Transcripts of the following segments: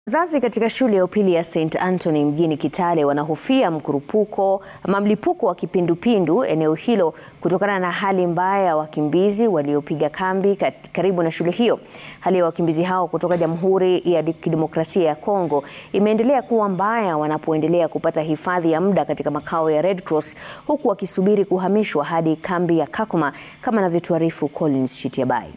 Wazazi katika shule ya upili ya St Anthony mjini Kitale wanahofia mkurupuko ama mlipuko wa kipindupindu eneo hilo kutokana na hali mbaya ya wakimbizi waliopiga kambi karibu na shule hiyo. Hali ya wakimbizi hao kutoka Jamhuri ya Kidemokrasia ya Kongo imeendelea kuwa mbaya wanapoendelea kupata hifadhi ya muda katika makao ya Red Cross huku wakisubiri kuhamishwa hadi kambi ya Kakuma kama anavyotuarifu Collins Shitiabai.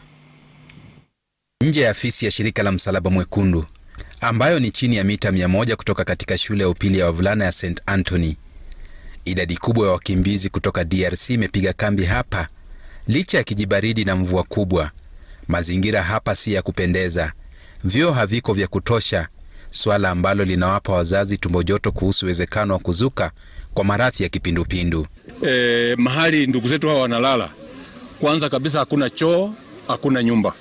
Nje ya afisi ya shirika la Msalaba Mwekundu ambayo ni chini ya mita mia moja kutoka katika shule ya upili ya wavulana ya St Anthony. Idadi kubwa ya wakimbizi kutoka DRC imepiga kambi hapa licha ya kijibaridi na mvua kubwa. Mazingira hapa si ya kupendeza, vyoo haviko vya kutosha, swala ambalo linawapa wazazi tumbo joto kuhusu uwezekano wa kuzuka kwa maradhi ya kipindupindu. E, mahali ndugu zetu hawa wanalala, kwanza kabisa hakuna choo, hakuna nyumba,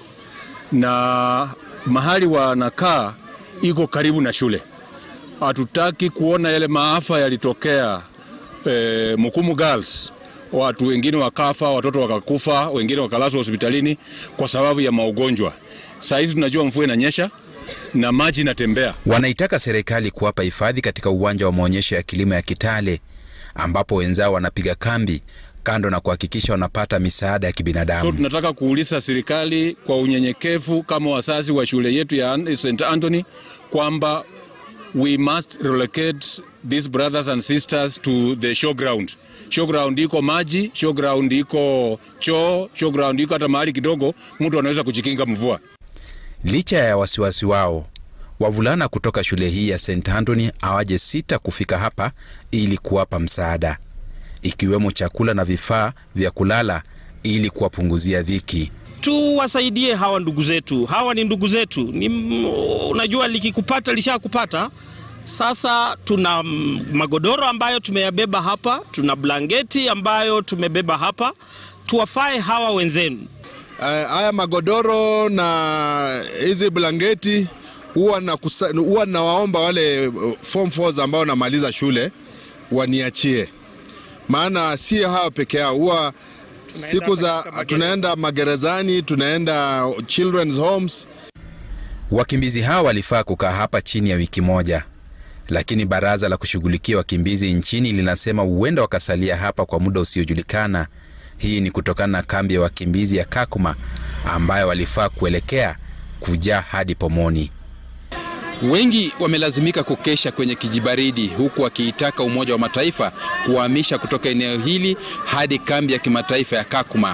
na mahali wanakaa iko karibu na shule. Hatutaki kuona yale maafa yalitokea e, Mukumu Girls, watu wengine wakafa, watoto wakakufa, wengine wakalazwa hospitalini kwa sababu ya maugonjwa. Saa hizi tunajua mvua inanyesha na maji inatembea. Wanaitaka serikali kuwapa hifadhi katika uwanja wa maonyesho ya kilimo ya Kitale ambapo wenzao wanapiga kambi kando na kuhakikisha wanapata misaada ya kibinadamu. So tunataka kuuliza serikali kwa unyenyekevu kama wazazi wa shule yetu ya St Anthony kwamba we must relocate these brothers and sisters to the showground. Showground iko maji, showground iko choo, showground iko hata mahali kidogo mtu anaweza kujikinga mvua. Licha ya wasiwasi wao, wavulana kutoka shule hii ya St Anthony hawaje sita kufika hapa ili kuwapa msaada ikiwemo chakula na vifaa vya kulala ili kuwapunguzia dhiki. Tuwasaidie hawa ndugu zetu, hawa ni ndugu zetu. Ni, unajua likikupata lishakupata. Sasa tuna magodoro ambayo tumeyabeba hapa, tuna blanketi ambayo tumebeba hapa, tuwafae hawa wenzenu. Uh, haya magodoro na hizi blanketi huwa na huwa nawaomba wale form 4 ambao namaliza shule waniachie maana si hao peke yao, huwa siku za tunaenda magerezani, tunaenda children's homes. Wakimbizi hao walifaa kukaa hapa chini ya wiki moja, lakini baraza la kushughulikia wakimbizi nchini linasema huenda wakasalia hapa kwa muda usiojulikana. Hii ni kutokana na kambi ya wakimbizi ya Kakuma ambayo walifaa kuelekea kujaa hadi pomoni. Wengi wamelazimika kukesha kwenye kijibaridi huku wakiitaka Umoja wa Mataifa kuwahamisha kutoka eneo hili hadi kambi ya kimataifa ya Kakuma.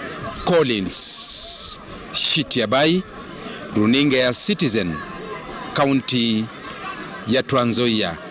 Collins Shitiabai, runinga ya Citizen, kaunti ya Trans Nzoia.